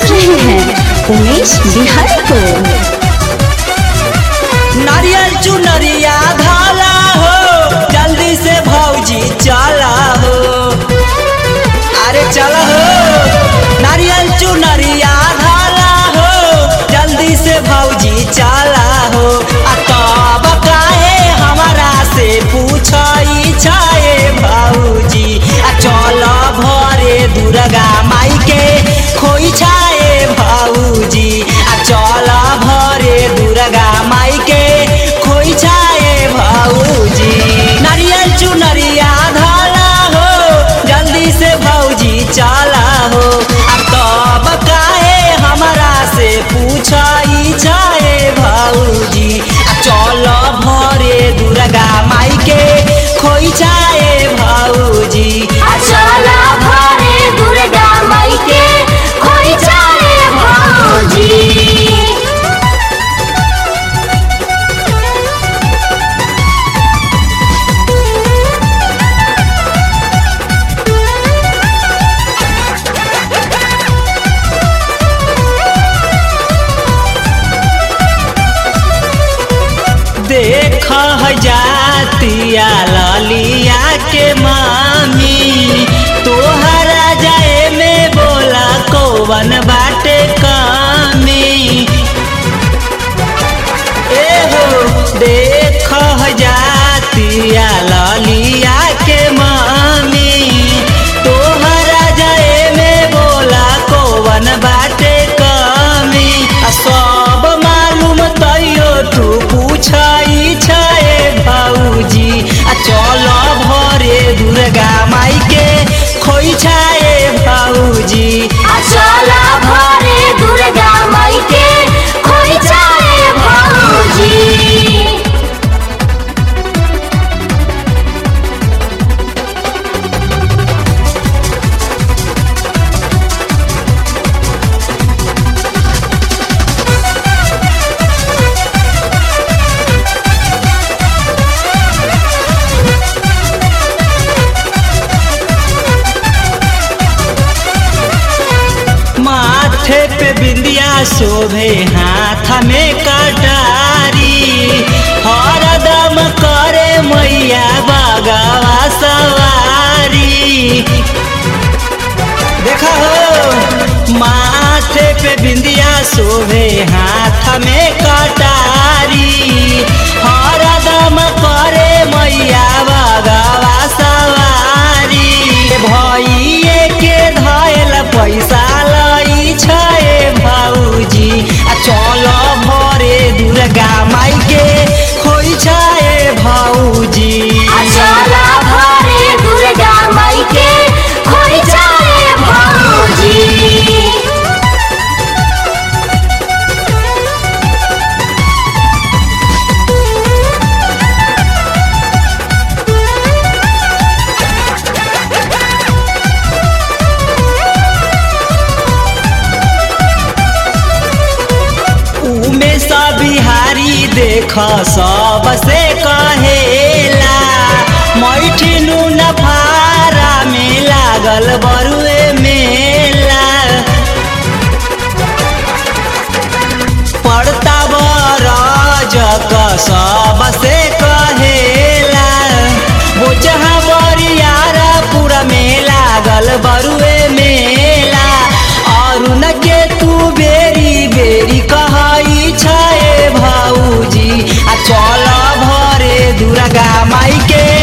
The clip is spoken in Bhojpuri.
रहे हैं उमेश बिहारी को नारियल चुनरिया धाला हो जल्दी से भौजी चला हो अरे चला हो नारियल चुनरिया धाला हो जल्दी से भौजी चला हो आ तब काहे हमारा से पूछई छाए भौजी आ चल भरे दुर्गा माई के खोई छाए भौजी आ चल भरे दुर्गा माई के खोई छाए भौजी नारियल चुनरिया धाला हो जल्दी से भौजी चला हो आ तब काहे हमरा से पूछई छाए भौजी आ चल भरे दुर्गा माई के खोई छाए भौजी चला भरे दुर्गा माई के खोई चाहे भौजी देख जातिया ललिया के मामी तोहरा जाए में बोला कौवन बाटे कामी एहो देख जातिया ललिया के मामी तोहरा जाए में बोला कौवन बाटे कमी आ सब मालूम तैयो तू पूछई छे भौजी आ चल भरे दुर्गा माई के खोई छाए भौजी चला भरे दुर्गा माई के खोई चाहे भौजी माथे पे बिंदिया शोभे हाथ में कटारी हरदम करे मैया बगवा सवारी देखा हो माथे पे बिंदिया शोभे हाथ में कटारी हरदम करे मैया बगवा सवारी भइए के धैल पैसा लई छे भौजी आ चल भरे दुर्गा माई के खोई छे भौजी चला भरे दुर्गा माई के खोई चाहे भौजी उमे सब बिहारी देख सबसे कहेला मैठिनु नफारा में लागल बरुए मेला पड़ता बरजक सबसे कहेला बोचहा बरियारा पूरा में लागल बरुए मेला अरुण के तू बेरी बेरी कहई छे भौजी आ चल भरे दुर्गा माई के